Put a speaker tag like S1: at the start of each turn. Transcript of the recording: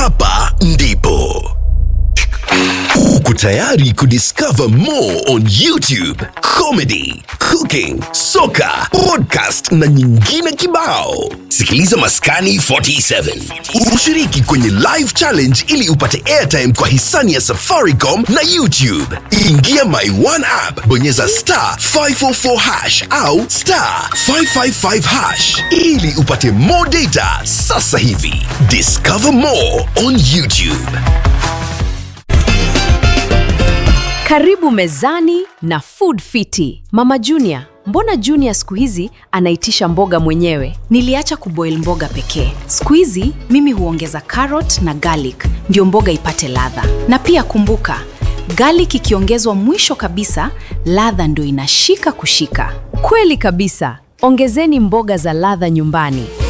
S1: hapa ndipo uko tayari kudiscover more on youtube comedy cooking soka podcast na nyingine kibao sikiliza maskani 47 ushiriki kwenye live challenge ili upate airtime kwa hisani ya safaricom na youtube ingia my one app bonyeza star 544 hash au star 555 hash ili upate more data sasa hivi discover more on youtube
S2: Karibu mezani na Food Fiti. Mama Junior, mbona Junior siku hizi anaitisha mboga mwenyewe?
S3: Niliacha kuboil mboga pekee. Siku hizi mimi huongeza carrot na garlic ndio mboga ipate ladha. Na pia kumbuka, garlic ikiongezwa mwisho kabisa, ladha ndio inashika kushika.
S2: Kweli kabisa. Ongezeni mboga za ladha nyumbani.